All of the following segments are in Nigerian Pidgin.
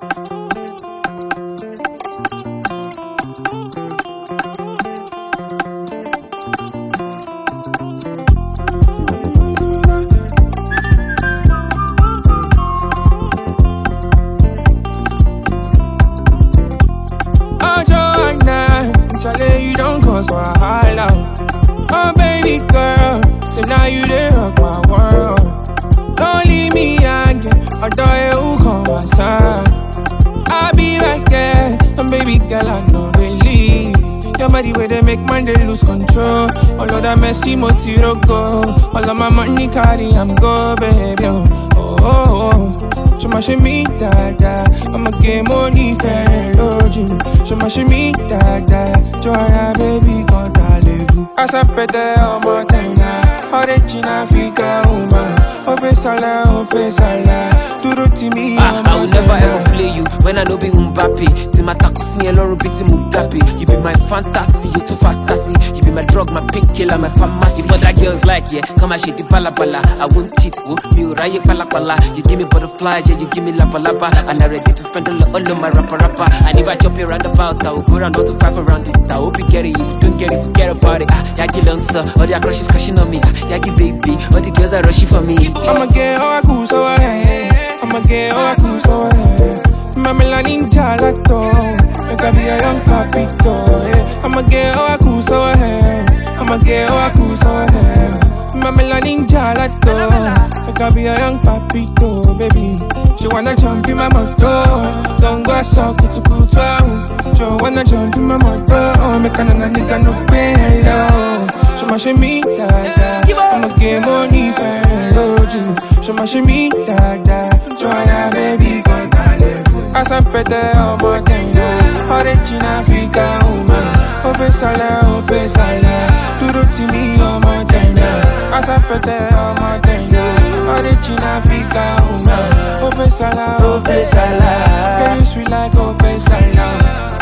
Oh, Joanna, Charlie, you don't cause wahala. Oh, baby girl, so now you dey rock my world. Don't leave me hanging, although you come my side. I'll be right there, and baby girl, I know they leave. Your body where they make man they lose control. All of that messy motiro go. All of my money carry, I'm go, baby. Oh, oh, oh. oh. Show my shimmy, da da. I'ma get money, fair, you. Show my shimmy, da da. Joanna, baby, come rendezvous. Asa pete, oh, montana. Origin Africa, woman. On fait ça là, on fait ça là. Tout le timide, Ah, I will never ever play you when I know be Mbappe. Timata kusi eloro biti Mugabe. You be my fantasy, you too fantasy. You be my drug, my painkiller, my pharmacy. If other girls like yeah, come and shake the bala bala. I won't cheat, oh, me uraye pala pala. You give me butterflies, yeah, you give me lapa lapa. And I'm ready to spend all, all of my rapper rapper. And if I chop you round about, I will go round not to five around it. I hope you get it. If you don't get it, forget about it. Ah, Yagi Lancer, all their crushes crashing on me. Ah, Yagi baby, all the girls are rushing for me. I'ma get all I cool so I I'ma get all I cool so I Mamela ninja lacto Make I be a young papito yeah. I'ma get all I cool so I I'ma get all I cool so I Mamela ninja lacto Make I be a young papito baby She wanna jump in my motor Don't go so kutu kutu She wanna jump in my motor Make a nana nigga no pay hello She ma shimmy da da I'ma get money for you She ma shimmy da da Joanna baby come Asa pete ọmọ tẹ̀yìnà Origin Africa woman Ó fẹ́ sálẹ̀, ó fẹ́ sálẹ̀ Dúró tì mí ọmọ tẹ̀yìnà Asa pete ọmọ tẹ̀yìnà Origin Africa woman Ó fẹ́ sálẹ̀, ó fẹ́ sálẹ̀ Girl you sweet like ó fẹ́ sálẹ̀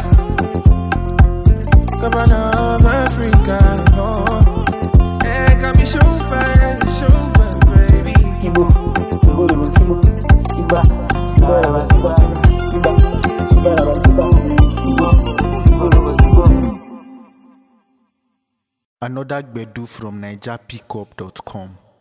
Cabana of Africa oh. Hey, got me so bad, so bad, baby Skibo, skibo de skibo, skiba, skiba de skiba, skiba, skiba de skiba, skibo, skibo de skibo. Another Gbedu from NigerPickup.com.